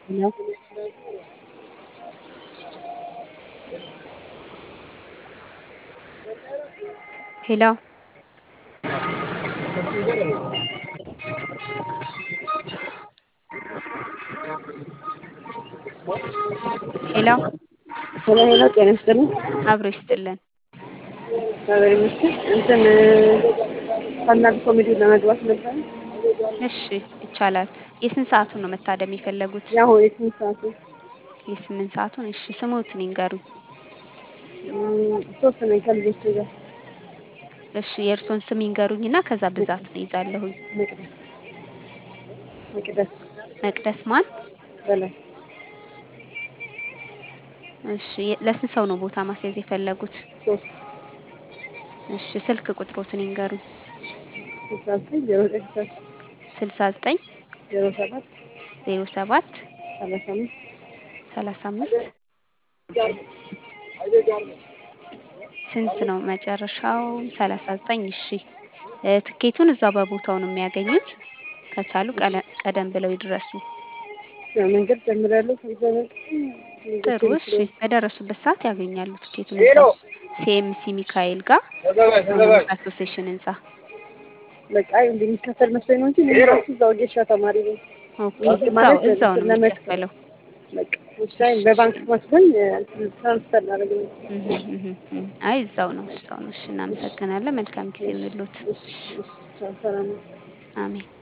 Hello? ሄሎ ሄሎ ሄሎ ሄሎ ጤና ይስጥልኝ። አብሮ ይስጥልን። እግዚአብሔር ይመስገን። እንትን ስታንዳርድ ኮሜዲ ለመግባት ነበር። እሺ ይቻላል። የስንት ሰዓቱን ነው መታደም የፈለጉት? ያው የስንት ሰዓቱ? የስምንት ሰዓቱን። እሺ ስሞትን ይንገሩኝ። እም፣ ሶስት ነኝ ከልጆቼ ጋር። እሺ የእርሶን ስም ይንገሩኝና ከዛ ብዛት ነው ይዛለሁኝ። መቅደስ መቅደስ መቅደስ ማን? በላይ እሺ የ- ለስንት ሰው ነው ቦታ ማስያዝ የፈለጉት? ሶስት እሺ ስልክ ቁጥሮትን ይንገሩኝ። ስልሳ ዘጠኝ ዜሮ ዘጠኝ ስልሳ ዘጠኝ ዜሮ ሰባት ዜሮ ሰባት ሰላሳ አምስት ሰላሳ አምስት ስንት ነው መጨረሻው? ሰላሳ ዘጠኝ እሺ እ፣ ትኬቱን እዛው በቦታው ነው የሚያገኙት። ከቻሉ ቀለ- ቀደም ብለው ይድረሱ። መንገድ ጀምሬያለሁ። ከዛ ጥሩ እሺ። በደረሱበት ሰዓት ያገኛሉ ትኬቱን እዛው ሲኤምሲ ሚካኤል ጋር ሰሞኑን አሶሴሽን ህንጻ። በቃ እንደሚከፈል መስሎኝ ነው እንጂ እኔ ራሱ እዛው ጌሻ ተማሪ ነኝ። ኦኬ እዛው እዛው ነው የሚከፈለው። በቃ ውሳኔ በባንክ መስሎኝ ትራንስፈር ላደርግ ነው። እህ እህ እህ። አይ እዛው ነው እዛው ነው። እሺ እናመሰግናለን። መልካም ጊዜ ይሁንልዎት። እሺ፣ እሺ፣ ሰላም ነው። አሜን።